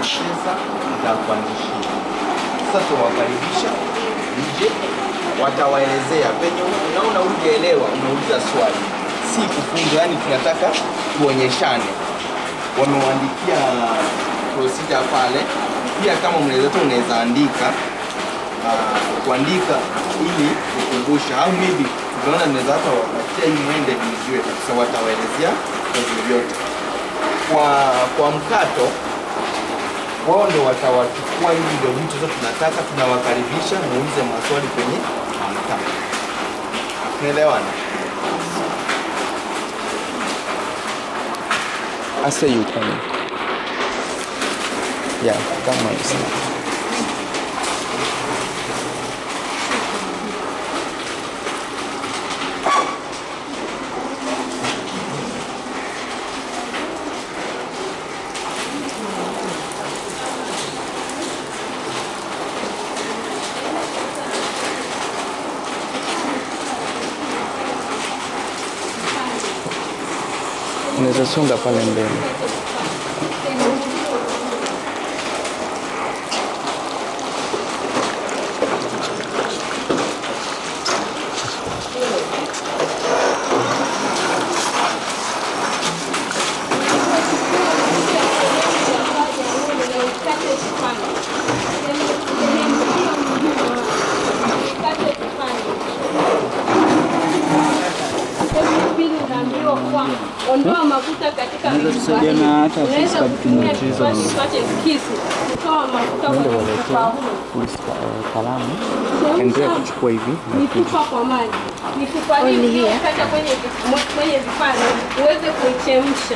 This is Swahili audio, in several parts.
pesa nitakuanzishia. Sasa tunawakaribisha nje, watawaelezea penye unaona hujaelewa, unauliza swali, si kufunga. Yani tunataka tuonyeshane. Wamewaandikia procedure pale, pia kama mnaweza tu unaweza andika ah, kuandika ili kukumbusha, au maybe tunaona mnaweza hata wapatia hii mwende mjue kabisa, watawaelezea kazi vyote kwa kwa mkato wao ndo watawachukua hivi ndio vitu zote tunataka tunawakaribisha muulize maswali kwenye mkato tunaelewana I say you coming. Yeah, that might be Unaweza songa pale mbele. Ondoa mafuta katika Unaweza vichupa tusaidia hivi. na hata Unaweza sisi kama kutumia tunacheza kichwa kipate kisu kutoa mafuta kwenye mfupa huu. Kalamu. Chemsha Endelea kuchukua hivi. mifupa kwa maji. Mifupa hii uliyokata kwenye vi- kwenye vipande uweze kuichemsha.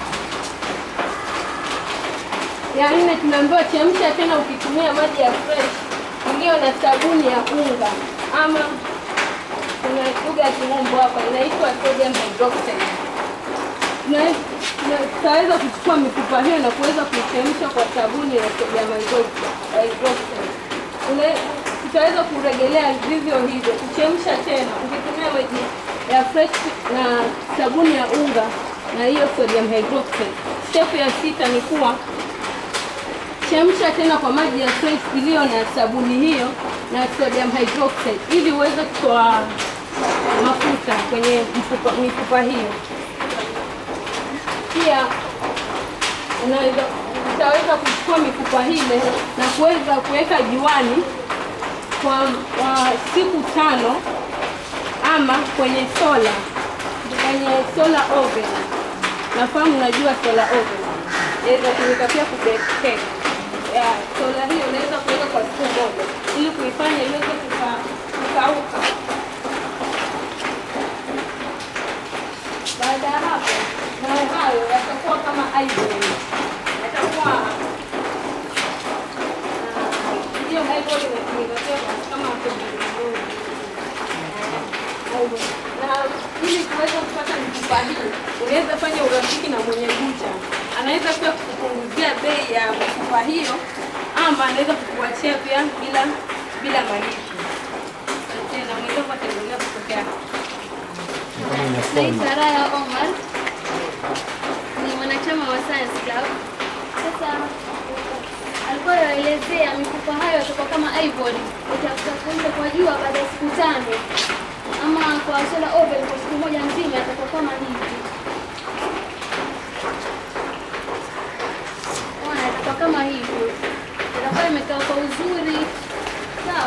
Ya nne tunaambiwa chemsha tena ukitumia maji ya fresh iliyo na sabuni ya unga ama kuna lugha ya kimombo hapa inaitwa sodium hydroxide. Tuna- tuna- Tutaweza kuchukua mifupa hiyo na kuweza kuichemsha kwa sabuni ya sodium hydroxide. hydroxide. Una- Tutaweza kuregelea vivyo hivyo, kuchemsha tena ukitumia maji ya fresh na sabuni ya unga na hiyo sodium hydroxide. Step ya sita ni kuwa chemsha tena kwa maji ya fresh iliyo na sabuni hiyo na sodium hydroxide ili uweze kutoa mafuta kwenye mfupa, mifupa hiyo. Pia unaweza utaweza kuchukua mifupa ile na kuweza kuweka juani kwa, kwa siku tano ama kwenye sola kwenye solar oven. Nafahamu unajua solar oven inaweza kutumika pia kubake cake. Ya, sola hiyo unaweza kuweka kwa siku moja ili kuifanya iweze kuka- kukauka. Baada ya hapo, mawe hayo yatakuwa kama ivory, yatakuwa ah, hiyo ivory inatumika pia kama kwenye ngozi. na ili kuweza kupata mifupa hii unaweza fanya urafiki na mwenye bucha, anaweza pia kukupunguzia bei ya mifupa hiyo, ama anaweza kukuachia pia bila bila malipo. Tena mwenzangu ataendelea kupokea. Naitwa Raya Omar, ni mwanachama wa Science Club. Sasa alikuwa anaelezea mifupa hayo yatakuwa kama ivory, itakuwa kwa jua baada ya siku tano, ama kwa solar oven kwa siku moja nzima yatakuwa kama hivi. Ona, yatakuwa kama hivyo, yatakuwa imekaa kwa uzuri, sawa.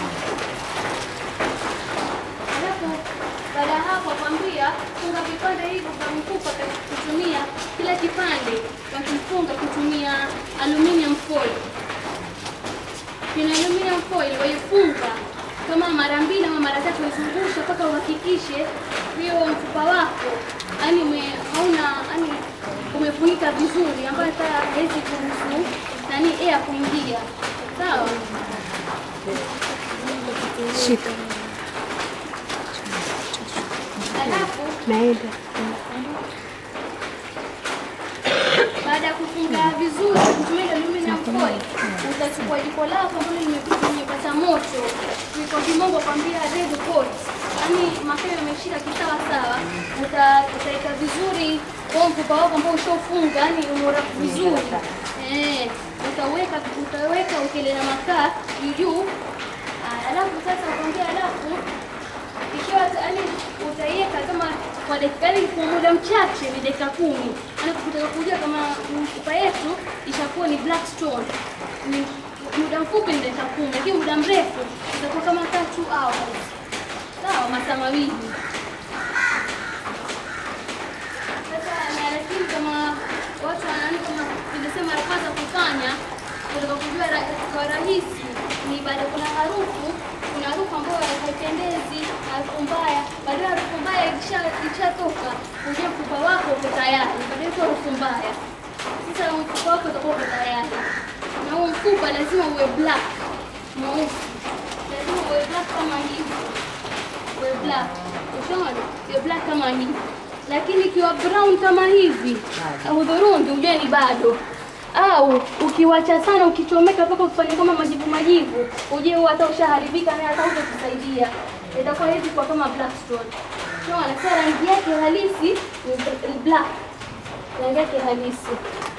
Alafu baada ya hapo kwambia funga vipande hivyo vya mfupa kwa kutumia kila kipande wakifunga kutumia aluminium foil. Kina aluminium foil waifunga kama mara mbili ama mara tatu, waizungusha mpaka uhakikishe hiyo mfupa wako yani ume, hauna yani umefunika vizuri, ambayo hata hawezi kuruhusu nani air kuingia. Sawa. Shika. Alafu Naenda. baada ya kufunga vizuri kutumia aluminium foil, utachukua jiko lako ambalo limepika limepata moto, kwa kimombo kwambia red hot, yaani makaa yameshika kisawa sawa, uta- utaweka vizuri kwa mfupa wako ambao ushofunga, yani umora vizuri eh, utaweka utaweka ukele na makaa juu juu. Ah, Alafu sasa ukaongea, alafu ikiwa yani utaiweka kama kwa dakika yani kwa muda mchache, ni dakika kumi. Alafu kutaka kujua kama mfupa yetu ishakuwa ni black stone ni muda mfupi ni dakika kumi, lakini muda mrefu itakuwa kama tatu hours. Sawa, masaa mawili. Sasa na lakini kama watu wanani kama nilisema ya kwanza kufanya kutaka kujua ra, kwa rahisi ni baada kuna harufu kuna harufu ambayo haipendezi, harufu mbaya. Baada ya harufu mbaya ikisha ikishatoka, ujue mfupa wako uko tayari, baada ya hiyo harufu mbaya. Sasa mfupa wako utakuwa uko tayari, na huo mfupa lazima uwe black, mweusi, lazima uwe black kama hivi uwe black. Ushaona? Uwe black kama hivi. Lakini ikiwa brown kama hivi, hudhurungi ujue ni bado. Au ukiwacha sana ukichomeka mpaka kufanya kama majivu majivu, ujue huo hata ushaharibika na hata utakusaidia. Itakuwa hivi kwa kama black stone. Unaona? Sasa rangi yake halisi ni bl- ni black. Rangi yake halisi.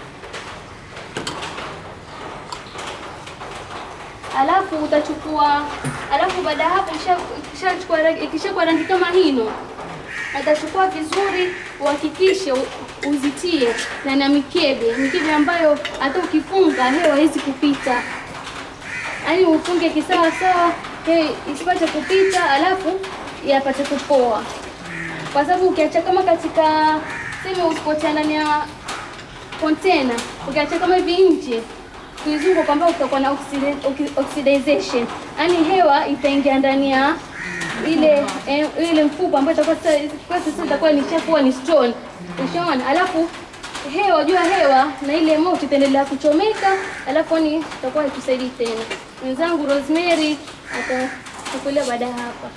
alafu utachukua alafu baada ya hapo ikisha- ikishachukua rangi ikishakuwa rangi kama hino atachukua vizuri uhakikishe u- uzitie na na mikebe mikebe ambayo hata ukifunga hewa haiwezi kupita yaani ufunge kisawa sawa he isipate kupita alafu yapate kupoa kwa sababu ukiacha kama katika sema usipotia ndani ya container ukiacha kama hivi nje kuizungu kwamba utakuwa na oxida- oxi- oxidization, yaani hewa itaingia ndani ya ile eh, ile mfupa ambayo itakuwa sasa kwa sasa itakuwa ni chafu huwa ni stone, ushaona. Alafu hewa jua hewa na ile moto itaendelea kuchomeka, alafu ni itakuwa haitusaidii tena. Mwenzangu Rosemary atakuelea baada ya hapa.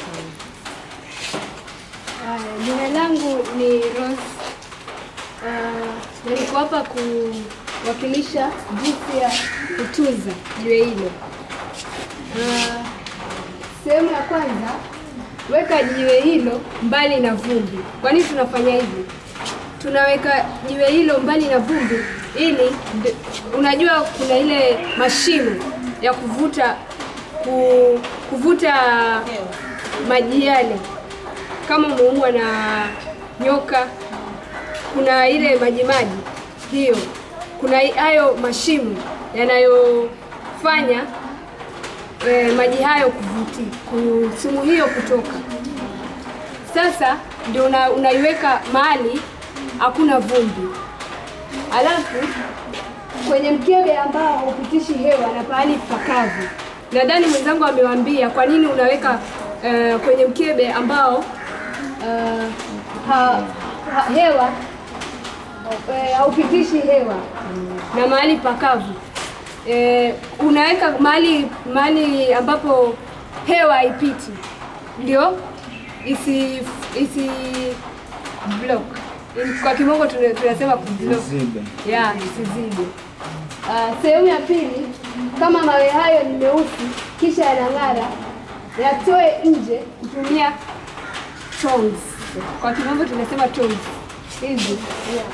Haya, Jina langu ni Rose. Uh, na niko hapa kuwakilisha jinsi ya kutunza jiwe hilo. Uh, sehemu ya kwanza, weka jiwe hilo mbali na vumbi. Kwa nini tunafanya hivi? Tunaweka jiwe hilo mbali na vumbi ili nd- unajua kuna ile mashine ya kuvuta ku, kuvuta maji yale kama umeumwa na nyoka, kuna ile majimaji hiyo, kuna i- hayo mashimo yanayofanya e, maji hayo kuvuti ku- sumu hiyo kutoka. Sasa ndio una, unaiweka mahali hakuna vumbi, alafu kwenye mkebe ambao haupitishi hewa na pahali pakavu. Nadhani mwenzangu amewaambia kwa nini unaweka eh, kwenye mkebe ambao eh, ha, ha, hewa eh, haupitishi hewa na mahali pakavu. Eh, unaweka mahali mahali ambapo hewa haipiti, ndio isi isi block. Kwa kimombo tuna- tunasema kublock ya isizibe. Uh, sehemu ya pili, kama mawe hayo ni meusi kisha yanang'ara, yatoe nje kutumia tongs. Kwa kimombo tunasema tongs hizi yeah.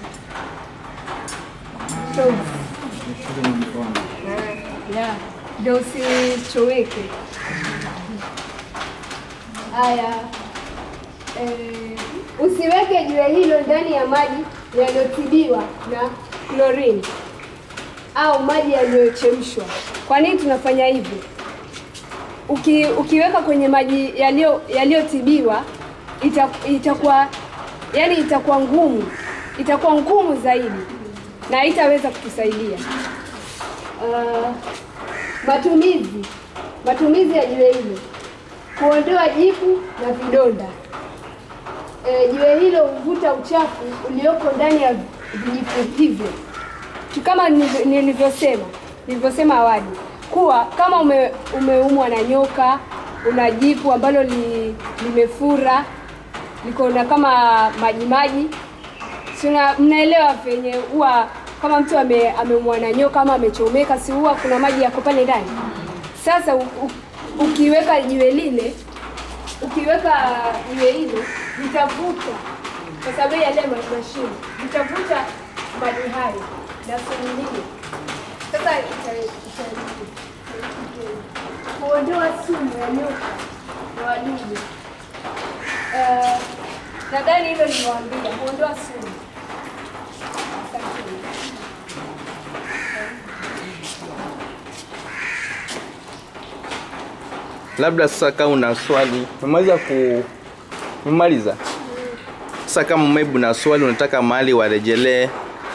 tongs yeah, ndio usichoweke. Haya, eh, usiweke jiwe hilo ndani ya maji yaliyotibiwa na chlorine au maji yaliyochemshwa. Kwa nini tunafanya hivyo? Uki, ukiweka kwenye maji yaliyo yaliyotibiwa ita, itakuwa yani itakuwa ngumu, itakuwa ngumu zaidi na haitaweza kutusaidia. Uh, matumizi matumizi ya jiwe hilo kuondoa jipu na vidonda. E, jiwe hilo huvuta uchafu ulioko ndani ya vijipu hivyo Tu- kama nilivyo- nilivyosema nilivyosema awali kuwa kama ume, umeumwa na nyoka, una jipu ambalo li, limefura liko na kama majimaji, si una- mnaelewa venye huwa kama mtu ame, ameumwa na nyoka ama amechomeka, si huwa kuna maji yako pale ndani. Sasa u, u, ukiweka jiwe lile ukiweka jiwe hilo litavuta, kwa sababu ya yale ma- mashine litavuta maji hayo na sumu nyingi. Sasa ita- ita- kuondoa sumu ya nyoka na wadudu. Eh, Nadhani hilo nimewaambia, kuondoa sumu. Asanteni. Labda sasa kama una swali, umemaliza ku umemaliza? Sasa kama maybe una swali unataka mahali warejelee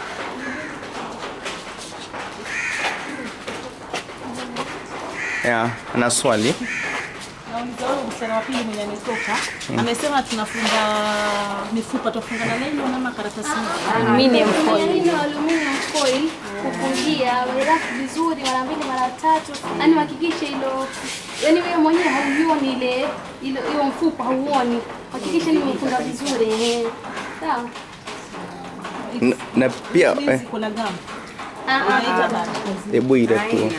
ya ana swali Nauliza wewe msichana wa pili mwenye ametoka amesema tunafunga mifupa, tufunga na nylon ama karatasi moja? Aluminium foil. Neno aluminium foil kufungia werafu vizuri mara mbili mara tatu, yani hakikisha ilo yani wewe mwenyewe hauioni ile ile hiyo mfupa hauoni, hakikisha ni umefunga vizuri eh. Sawa. N- na pia Hizi eh, kuna gamu Ah, ah. Unaita bado. hebu ile tu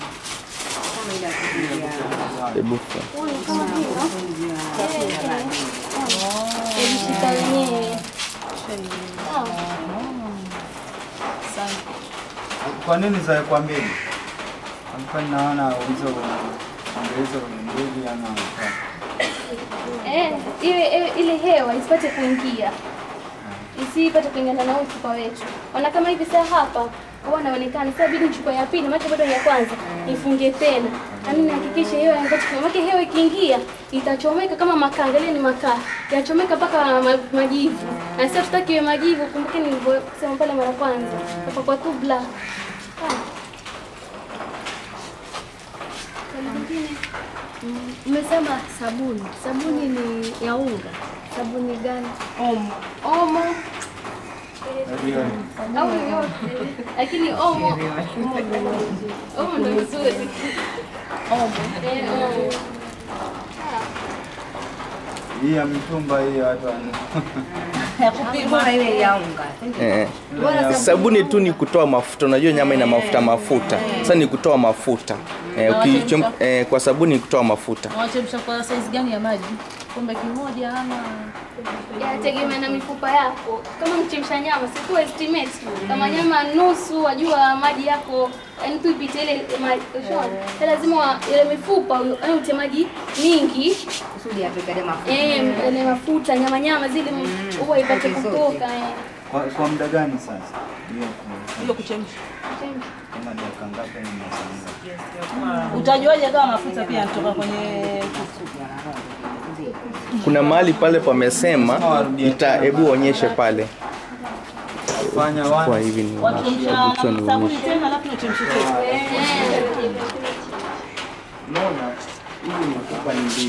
hebu fu- Huyu kama hivyo. Eh, eh. Ilishika wenyewe. Sawa. Kwa nini za kwa mbili? Alikuwa naona hizo hizo ni mbili ama tatu. Eh, ile ile- ile hewa isipate kuingia, isipate kuingana na huu mfupa wetu. Ona kama hivi sasa hapa huwa naonekana sasa, bidi nichukue ya pili, maana bado ya kwanza nifunge tena, nami nihakikishe hewa inapata kuingia, maana hewa ikiingia itachomeka kama makaa. Angalia ni makaa yachomeka mpaka ma- majivu, na sasa tutaki iwe majivu. Kumbuke nilivyosema pale mara kwanza, kwa kwa tu black. Ah. Swali lingine? Umesema sabuni. Sabuni ni ya unga. Sabuni gani? Omo. Omo Ndio. au yoyote, lakini omo omo ndo vizuri. Omo. Eh, omo. Hii ya mitumba hii watu wana. Ya kupima. eh. Sabuni tu ni kutoa mafuta. Unajua nyama ina mafuta mafuta, sasa ni kutoa mafuta eh, ukichom, eh, kwa sabuni ni kutoa mafuta. Unachemsha kwa size gani ya maji? Kombe kimoja ama Yategemea na mifupa yako. Kama mchemsha nyama, si tu estimate. Kama nyama nusu, wajua maji yako yani tu ipite ile maji. Ushaona? Sasa lazima wa- ile mifupa yani utie maji mingi kusudi apikale mafuta. eh, ile mafuta nyama nyama zile huwa ipate kutoka eh. Kwa, kwa muda gani sasa? Hiyo kwa- hiyo kuchemsha? kama dakika ngapi ni masaa Utajuaje kama mafuta pia yanatoka kwenye Kuna mahali pale pamesema, ita hebu onyeshe pale Fanya kwa one. hivi ni wachemsha hebu na tu sabuni nionyeshe. tena alafu nachemsha tena. Unaona, hii mifupa ni mbili.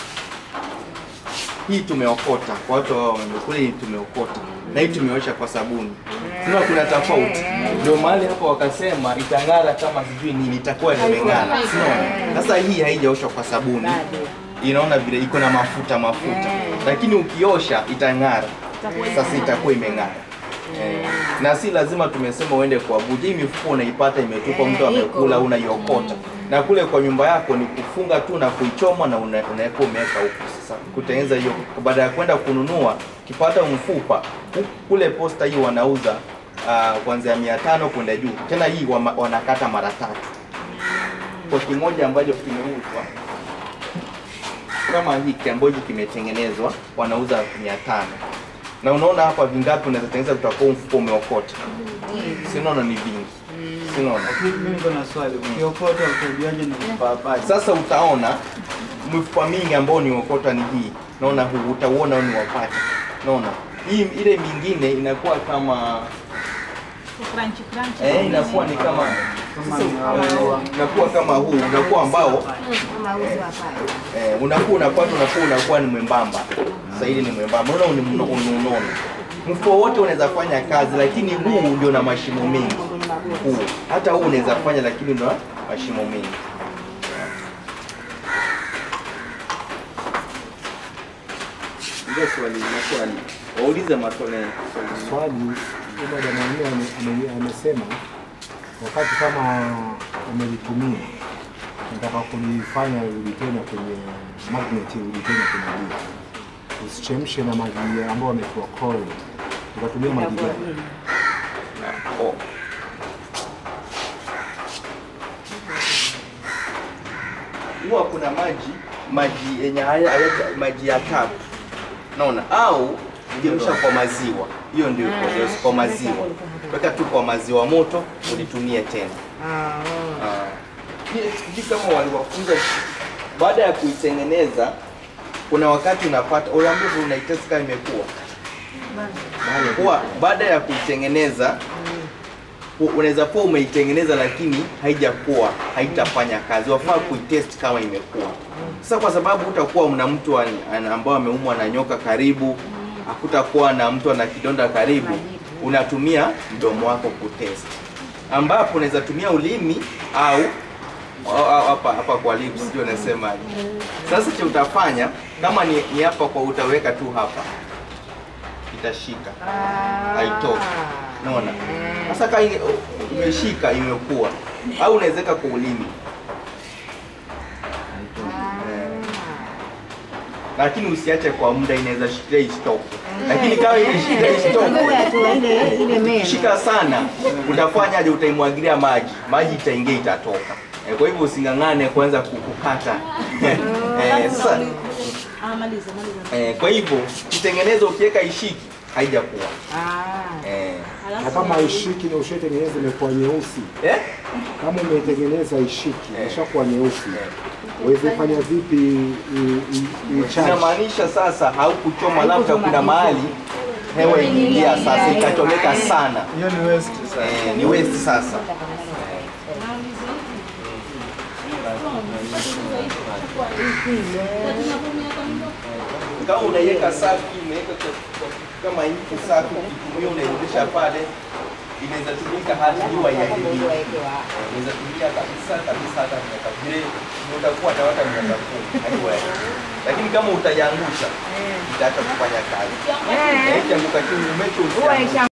Hii tumeokota kwa watu wao wamekula, hii tumeokota na hii tumeosha kwa sabuni. Sina kuna tofauti, ndio mahali hapo wakasema itang'ara kama sijui nini, itakuwa imeng'ara. Sinaona sasa, hii haijaoshwa kwa sabuni, inaona vile iko na mafuta mafuta, lakini ukiosha itang'ara. Sasa itakuwa imeng'ara. Eh, na si lazima tumesema uende kuabudu. Hii mifuko unaipata imetupwa, mtu amekula, unaiokota na kule kwa nyumba yako ni kufunga tu na kuichoma na una- unaweka umeweka huko. Sasa kutengeneza hiyo, baada ya kwenda kununua, ukipata mfupa hu- kule posta hii wanauza uh, kuanzia mia tano kwenda juu. Tena hii wama- wanakata mara tatu kwa kimoja ambacho kimeuzwa kama hiki ambacho kimetengenezwa wanauza mia tano na unaona hapa vingapi unaweza tengeneza kutakuwa mfuko umeokota sinaona ni vingi sinaona Mimi niko na swali. Ukiokota utajuaje ni mpapai? sasa utaona mifupa mingi ambao ni okota ni hii naona huu utauona ni wapata naona hii ile mingine inakuwa kama Crunchy crunchy. eh, inakuwa ni kama Kama sasa, ni hawa. eh, unakuwa kama huu unakuwa ambao Kama uzi wa pale. eh, unakuwa unapata unakuwa unakuwa ni mwembamba sasa hili ni mwembamba unaona ni mno- ni unono mfuko wote unaweza fanya kazi lakini huu ndio na mashimo mengi huu hata huu unaweza fanya lakini ndio na mashimo mengi ndio swali na swali waulize maswali swali huyo dada mwenyewe ame- ame- amesema wakati kama umelitumia nataka kulifanya rudi tena kwenye magnet rudi tena kwenye jua usichemshe na maji ambayo ametoa coil ukatumia maji gani Oh. na maji maji yenye haya haya- maji ya tap naona au chemsha kwa maziwa hiyo ndio iko ndio kwa maziwa weka tu kwa maziwa moto ulitumie tena Ah. Pia sijui kama waliwafunza baada ya kuitengeneza kuna wakati unapata unaambia unaitest kama imekuwa kuwa baada ya kuitengeneza u- unaweza kuwa umeitengeneza lakini haijakuwa haitafanya kazi wafaa kuitest kama imekuwa sasa kwa sababu utakuwa mna mtu an- an- ambao ameumwa na nyoka karibu hakutakuwa na mtu ana kidonda karibu unatumia mdomo wako kutest ambapo unaweza tumia ulimi au au- au hapa hapa kwa lips ndio nasema sasa cha utafanya kama ni, ni hapa kwa utaweka tu hapa itashika haitoki naona sasa kama ile- imeshika imekuwa au unawezeka kwa ulimi Eh. lakini usiache kwa muda inaweza shikilia isitoke lakini kama imeshika isitoke shika sana utafanyaje utaimwagilia maji maji itaingia itatoka Eh, kwa hivyo using'ang'ane kuanza ku- kukata Eh, sasa Ah, maliza maliza. eh, kwa hivyo kitengeneza ukiweka ishiki haijakuwa eh. na kama ishiki na ushaitengeneza imekuwa nyeusi Eh? kama umeitengeneza ishiki ishakuwa nyeusi uweze fanya vipi i- i- i-charge? inamaanisha sasa haukuchoma labda kuna mahali hewa iliingia sasa ikachomeka sana hiyo ni waste sasa eh, ni waste sasa kama unaiweka safi umeweka kwa- kwa- kama hivi safi ukitumia unairudisha pale inaweza tumika hata jua iharibike inaweza tumika kabisa kabisa hata miaka vile utakuwa na hata miaka kumi haiwa lakini kama utaiangusha itaacha kufanya kazi Eh. ikianguka chini umecho